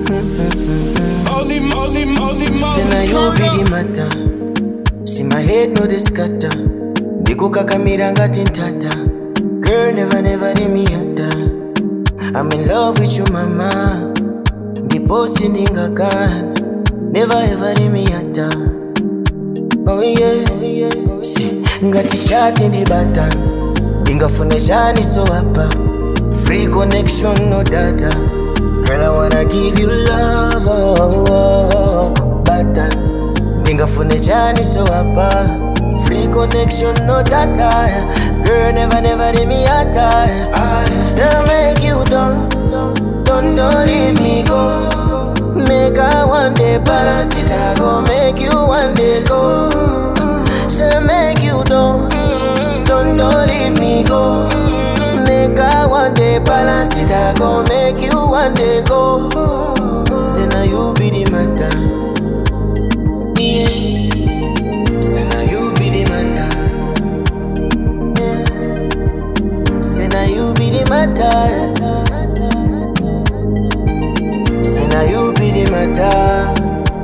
Only, only, only, Say now you be the matter. See my head no dey scatter. Ndikukakamira ngati ntata. Girl never never leave me hata. I'm in love with you mama. Ndiposi ndingakana. Never ever leave me hata. Oh yeah, oh yeah. See, ngati shati ndibata. Ndingafune chani so hapa. Free connection no data. Girl, I wanna give you love, oh, oh, oh, but uh, ningafune chani so hapa Free connection, no data Girl, never, never leave me hata I say make you don't, don't, don't leave me go Make I one day balance it, I go make you one day go Say make you don't, don't, don't leave me go Make I one day balance it, I go make you one day go. Say now you be the matter. Yeah. Say now you be the matter. Yeah. Say now you be the matter. Say now you be the matter.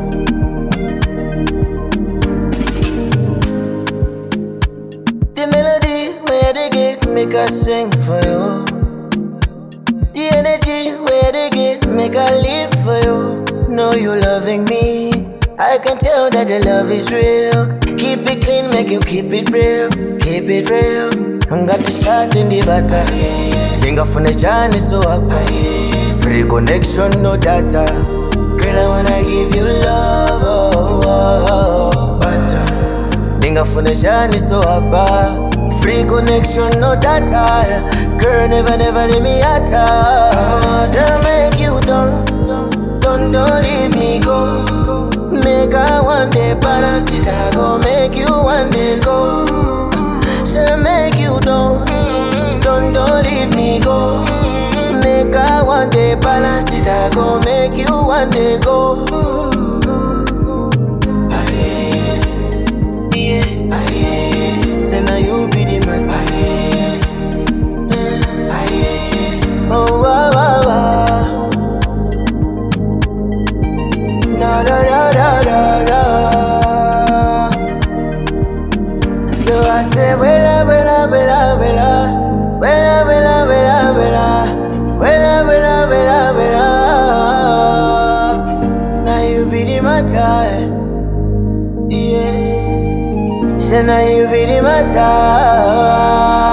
The melody where they get make us sing for you. The energy where they get make I live for you. Know you loving me. I can tell that the love is real. Keep it clean, make you keep it real. Keep it real. Got the shot in the butter. Ningafune chani so hapa. Free connection, no data. Girl, I wanna give you love. Oh, oh, oh, butter. Ningafune chani so hapa Free connection, no data Girl, never, never leave me hata Say make you don't, don't, don't leave me go Make I one day balance it I go make you one day go Say make you don't, don't, don't leave me go Make I one day balance it I go make you one day go yeah, aye, say now you be the man. Aye, eh, aye, oh wow wow wow. Na da da da da da. So I say, wela wela wela wela, wela wela wela wela, wela wela wela wela. Now you be the matter, yeah. Say now you be the matter.